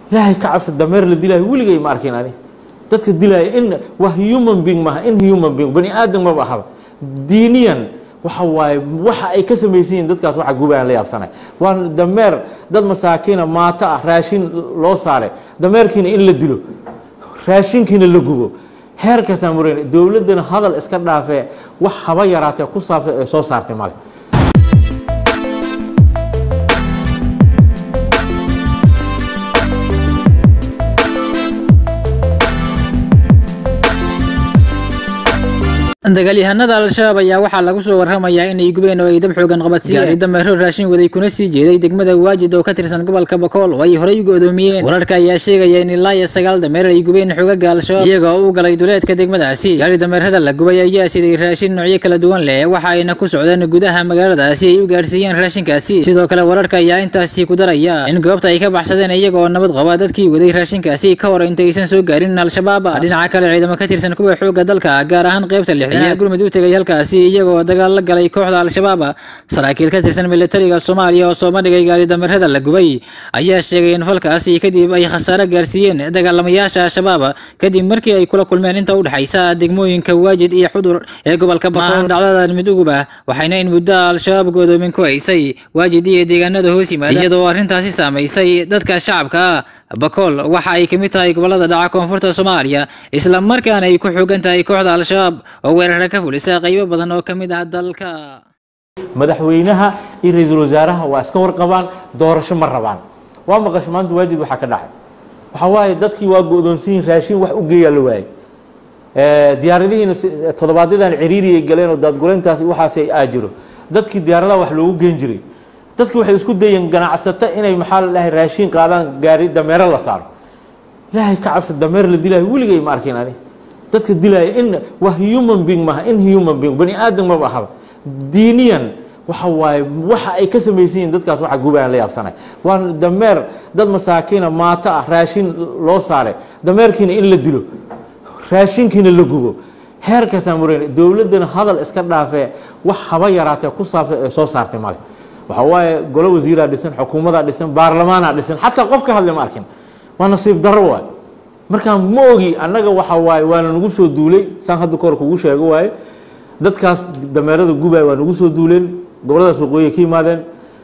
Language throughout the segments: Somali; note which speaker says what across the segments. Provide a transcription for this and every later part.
Speaker 1: ilaahay ka cabsa dameer la dilaayo weligay ma arkin ani dadka dilaya in waa human being maaha in human being bani aadam maba ahaba diiniyan waxa waaye waxa ay ka samaysan yihiin dadkaas waxa gubayaan la yaabsanay waa dameer dad masaakiina maato ah raashin loo saaray dameerkiina in la dilo raashinkiina la gubo heerkaasaan marayn dowladdana hadal iska dhaafee wax haba yaraatee ku saabsan ee soo saartay male
Speaker 2: dagaalyahanada al-shabaab ayaa waxaa lagu soo warramayaa inay gubeen oo ay dab xoogan qabadsiiyeen dameero raashin waday kuna sii jeeday degmada waajid oo ka tirsan gobolka bakool oo ay horey u go'doomiyeen wararka ayaa sheegaya in ilaa iyo sagaal dameer ay gubeen xogaga al-shabaab iyaga oo u galay duleedka degmadaasi gaari dameerada la gubay ayaa siday raashin noocyo kala duwan leh waxa ayna ku socdeen gudaha magaaladaasi ay u gaarsiiyeen raashinkaasi sidoo kale wararka ayaa intaasi ku daraya in goobta ay ka baxsadeen iyaga oo nabad qaba dadkii waday raashinkaasi ka hor intaysan soo gaarin al-shabaab dhinaca kale ciidamo ka tirsan kuwa xooga dalka gaar ahaan qaybta lix ayaa gurmud u tegay halkaasi iyagoo dagaal la galay kooxda al-shabaab saraakiil ka tirsan militariga soomaaliya oo sooma dhigay gaari dameerada la gubay ayaa sheegay in falkaasi kadib ay khasaare gaarsiiyeen dagaalamayaasha al-shabaab kadib markii ay kula kulmeen inta u dhexaysa degmooyinka waajid iyo xudur ee gobolka bakool dhacdadan mid uguba waxayna in muddo al-shabaab godoomin ku haysay waajid iyo deegaanada hoos yimaada iyadoo arrintaasi saamaysay dadka shacabka bakool waxa ay ka mid tahay gobolada dhaca koonfurta soomaaliya isla markaana ay ku xoogan tahay kooxda al-shabaab oo weerara ka fulisa qaybo badan oo ka mid ah dalka
Speaker 1: madaxweynaha iyo ra-iisul wasaaraha waa iska warqabaan doorasho ma rabaan waa maqasho maanta waajid waxaa ka dhacay waxa waaye dadkii waa go-doonsan yihin raashin wax u geeyaa la waayey diyaaradihiina toddobaadyadaan ciriiri ay galeen oo daadguleyntaas waxaas aa jiro dadkii diyaaradaha wax loogu geen jiray dadki waxay isku dayeen ganacsato inay maxaa la dhahay raashin qaadaan gaari dameero la saaro ilaahay ka cabsa dameer la dilaayo weligay ma arkin ani dadka dilaya in waa human being maaha in human being bani aadam maba ahaba diiniyan waxa waaye waxa ay ka samaysan yihiin dadkaas waxa gubayaan la yaabsanay waa dameer dad masaakiina maato ah raashin loo saaray dameerkiina in la dilo raashinkiina la gubo heerkaasaan marayn dowladdana hadal iska dhaafee wax haba yaraatee ku saabsan ee soo saartay male waxa waaye golo wasiiraa dhisan xukuumadaa dhisan baarlamaanaa dhisan xataa qof ka hadlay ma arkin waa nasiib darro waay markaa ma ogi annaga waxa waaye waana nagu soo duulay saan hadda kahor kugu sheego waaye dadkaas dameerada gubaya waa nagu soo duuleen goboladaas waqooyi ka yimaadeen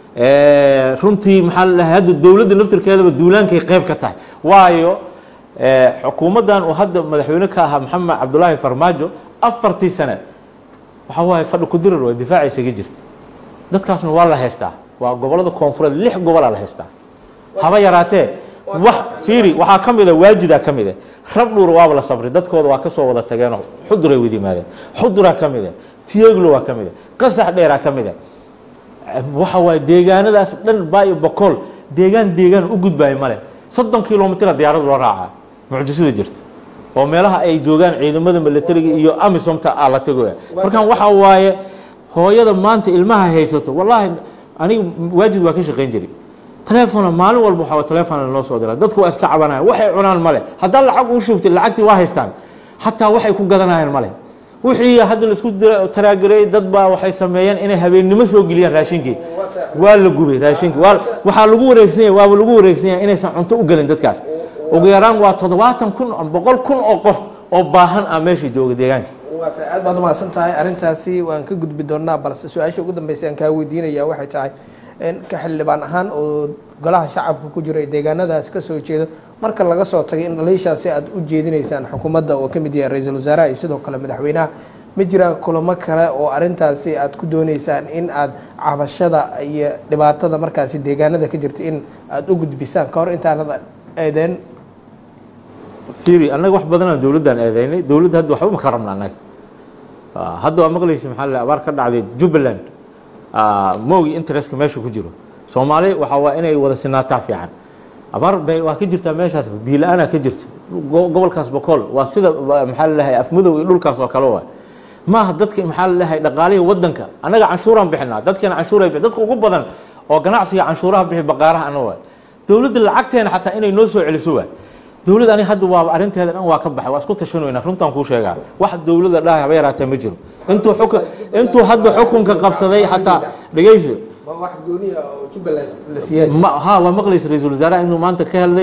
Speaker 1: runtii maxaa la dhahay hadda dowladda naftirkeedaba duulaankay qayb ka tahay waayo xukuumaddan uu hadda madaxweyne ka ahaa maxamed cabdulaahi farmaajo afartii sane waxa waaye fadhi kudirar waa difaaca isaga jirta dadkaasna waa la haystaa waa gobolada koonfureed lix gobolaa la haystaa haba yaraatee wax fiiri waxaa ka mida waajidaa ka mida rab dhuur waaba la sabri dadkooda waa kasoo wada tageenoo xuduray wada yimaadeen xuduraa ka mida tiyeglo waa ka mida qasax dheeraa ka mida waxa waaye deegaanadaas dhan baayo bokool deegaan deegaan u gudbaayo male soddon kilomitira diyaarad loo raacaa mucjisada jirta oo meelaha ay joogaan ciidamada militariga iyo amisomta aa la tagoya markaan waxa waaye hooyada maanta ilmaha haysato wallaahi aniga waajid waa ka shaqayn jiray telefona maalin walba waxaa telefona noo soo dira dadku waa iska cabanayaan waxay cunaan male haddaa lacag u shubtay lacagtii waa haystaan xataa waxay ku gadanayaan male wixii hadda laisku taraagarey dad baa waxay sameeyeen inay habeennimo soo geliyaan raashinkii waa la gubay raashinkii waa waxaa lagu wareegsan yahay waaba lagu wareegsan yahay inaysan cunto u gelin dadkaas ugu yaraan waa toddobaatan kun boqol kun oo qof oo baahan ah meesha jooga deegaanka
Speaker 3: waata aad baad umahadsan tahay arrintaasi waan ka gudbi doonaa balse su-aasha ugu dambeysay aan kaa weydiinaya waxay tahay ka xildhibaan ahaan oo golaha shacabka ku jira ee deegaanadaas ka soo jeedo marka laga soo tagay in dhaliishaasi aad u jeedinaysaan xukuumadda oo ka mid yahay ra-iisul wasaaraha iyo sidoo kale madaxweynaha ma jiraan kulamo kale oo arrintaasi aad ku dooneysaan in aad cabashada iyo dhibaatada markaasi deegaanada ka jirta in aada u gudbisaan ka hor intaanad eedeen
Speaker 1: fiiri annaga wax badanaan dowladdaan eedeynay dowladda hadda waxba ma ka rabna annaga hadda waa maqlaysa maxaa la abaar ka dhacday jubbaland moogi interestka meesha ku jiro soomaali waxa waa inay wada sinaataa fiican abaar bay waa ka jirtaa meeshaas biila-aanaa ka jirto gobolkaas bokool waa sida maxaa la dhahay afmudow iyo dhulkaas oo kale waa maaha dadka maxaa la dhahay dhaqaalihii wadanka annaga canshuuraan bixinaa dadkeena canshuuray bixin dadka ugu badan oo ganacsiga canshuuraha bixi baqaaraha ana waa dowladda lacagteena xataa inay noo soo celiso waa dowlad ani hadda waa arrinteeda dhan waa ka baxay waa isku tashanoynaa runtaan kuu sheegaa wax dowladda dhahay haba yaraatee ma jiro intuu xukun intuu hadda xukunka qabsaday xataa dhegeyso
Speaker 3: wax gooniya oo jubbaland la siiyay
Speaker 1: ma ha waa maqlaysa ra-iisul wasaaraha inuu maanta ka hadlay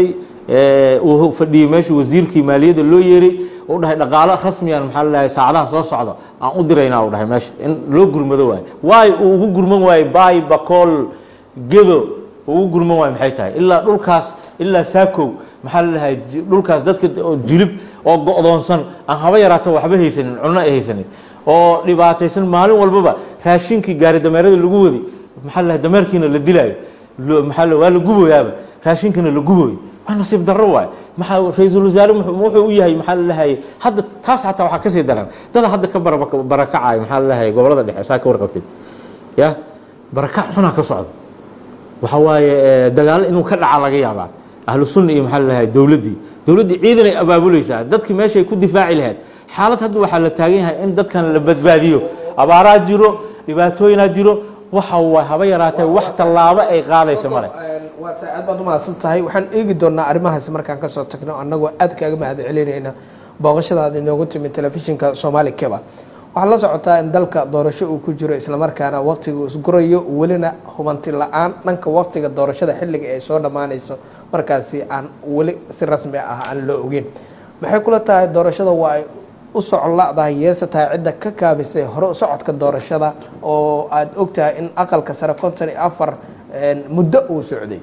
Speaker 1: uu fadhiyey meesha wasiirkii maaliyadda loo yeeray uu dhahay dhaqaalo rasmiyan maxaa la dhahay saacadaha soo socda aan u diraynaa uu dhahay meesha in loo gurmado waayo waayo uu ugu gurman waayo baay bakool gedo uu ugu gurman waayo maxay tahay ilaa dhulkaas ilaa saakow maxaa la dhahay dhulkaas dadka jilib oo go'doonsan aan haba yaraata waxba haysanin cunno ay haysanin oo dhibaataysan maalin walbaba raashinkii gaari dameerada lagu wadi maxaa la dhahay dameerkiina la dilaayo maxaa waa la guboyaaba raashinkana la guboyo waa nasiib darro waayo maxaa ra-iisul wasaare wuxuu u yahay maxaa la dhahay hadda taas xataa waxaa kasii daran dada hadda ka barakacayo maxaa la dhahay gobolada dhexe saa ka warqabtid ya barakac xunaa ka socda waxa waaye dagaalo inuu ka dhaca laga yaabaa ahlu sunna iyo maxaa la dhahay dowladdii dowladdii ciidan ay abaabulaysaa dadki meeshay ku difaaci lahayd xaalad hadda waxaa la taagan yahay in dadkan la badbaadiyo abaaraa jiro dhibaatooyinaa jiro waxa waa haba yaraatee wax tallaabo ay qaadaysa male
Speaker 3: waa tahay aad baad umahadsan tahay waxaan eegi doonaa arrimahaasi markaan kasoo tagno annagoo aad kaaga mahad celinayna booqashadaada inoogu timid telefishinka soomaali keba waxaad la socotaa in dalka doorasho uu ku jiro islamarkaana waqtiga uu isgurayo welina hubanti la-aan dhanka waqtiga doorashada xilliga ay soo dhammaanayso markaasi aan weli si rasmi ah aan loo ogeyn maxay kula tahay doorashada waa ay u socon la-dahay yeese tahay cidda ka kaabisay hore socodka doorashada oo aada ogtahay in aqalka sare konton iyo afar muddo uu socday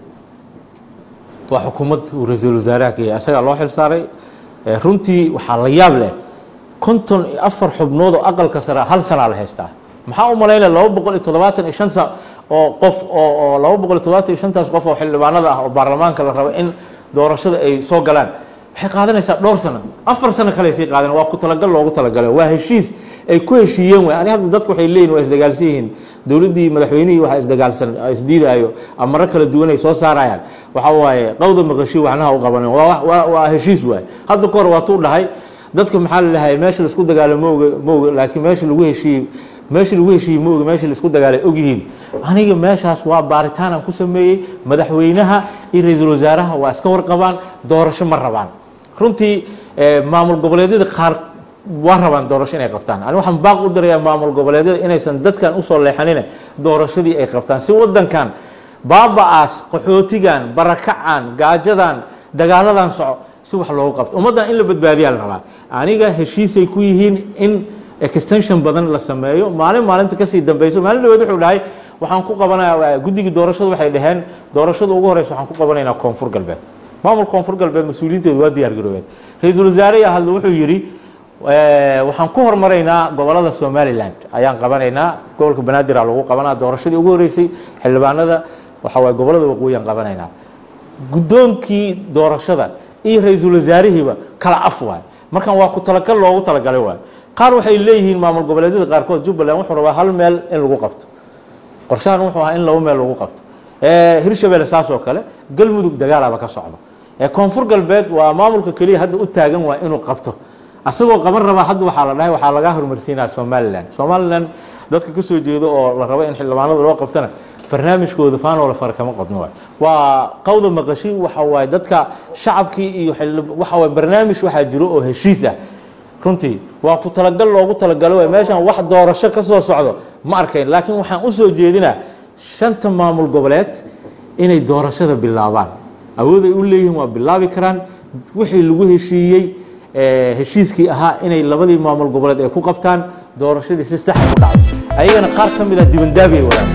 Speaker 1: waa xukuumad uu ra-iisul wasaaraha ka yahay asagaa loo xil saaray runtii waxaa la yaab leh konton iyo afar xubnood oo aqalka sare hal sanaa la haystaa maxaa u malaynaya laba boqol iyo toddobaatan iyo shan sa oo qof oo laba boqol iyo toddobaatan iyo shantaas qof oo xildhibaanada ah oo baarlamaanka la rabo in doorashada ay soo galaan waxay qaadanaysaa dhowr sano afar sano kale sii qaadan waa ku talagal loogu talagalay waa heshiis ay ku heshiiyeen way ani hadda dadku waxay leeyihin waa isdagaalsan yihiin dowladdii madaxweynihii waxaa isdagaalsan isdiidaayo amaro kala duwan ay soo saarayaan waxa waaye qawda maqashi waxnaha u qabanin waa waa heshiis waay hadda ka hor waa tuu dhahay dadka maxaa la dhahay meesha laisku dagaalo maoga maoga laakiin meesha lagu heshiiyey meesha lagu heshiiyey maoga meesha laisku dagaalay ogyihiin aniga meeshaas waa baaritaan aan ku sameeyey madaxweynaha iyo ra-iisul wasaaraha waa iska warqabaan doorasho ma rabaan runtii maamul goboleedyada qaar waa rabaan doorasho inay qabtaan ani waxaan baaq u dirayaa maamul goboleedyada inaysan dadkan usoo leexanine doorashadii ay qabtaan si wadankan baaba-aas qaxootigan barakacan gaajadan dagaaladan soco si wax loogu qabto ummaddan in la badbaadiyaa la rabaa aniga heshiisay ku yihiin in extension badan la sameeyo maalin maalinta kasii dambeyso maalin dhaweed wuxuu dhahay waxaan ku qabanaya guddigii doorashada waxay dhaheen doorashada ugu horeysa waxaan ku qabanaynaa koonfur galbeed maamul koonfur galbeed mas-uuliyiinteedu waa diyaar garoobeen ra-iisul wasaare hadle wuxuu yidhi waxaan ku hormaraynaa gobolada somaliland ayaan qabanaynaa gobolka banaadir a lagu qabanaa doorashadii ugu horeysay xildhibaanada waxa waye gobolada waqooyi aan qabanaynaa guddoonkii doorashada iyo ra-iisul wasaarihiiba kala af waay markan waa ku talagal loogu talagalay waay qaar waxay leeyihiin maamul goboleedyada qaarkood jubbaland wuxuu rabaa hal meel in lagu qabto qorshahan wuxuu ahaa in laba meel lagu qabto hirshabelle saas oo kale galmudug dagaalaaba ka socda koonfur galbeed waa maamulka keliya hadda u taagan waa inuu qabto asagoo qaban rabaa hadda waxaa la dhahay waxaa lagaa horumarsiinaya somalilan somalilan dadka kasoo jeedo oo la rabo in xildhibaanada loo qabtana barnaamijkooda faanoola fara kama qabno waay waa qawda maqashi waxa waaye dadka shacabkii iyo waxa waye barnaamij waxaa jiro oo heshiis ah runtii waa ku talagal loogu talagalo waay meeshan wax doorasho ka soo socdo ma arkayn laakiin waxaan usoo jeedinaa shanta maamul goboleed inay doorashada bilaabaan awood ay u leeyihiin waa bilaabi karaan wixii lagu heshiiyey heshiiskii ahaa inay labadii maamul goboleed ay ku qabtaan doorashadii si saxa u dhacdo ayagana qaar ka mid ah dibandaabi ay wadaan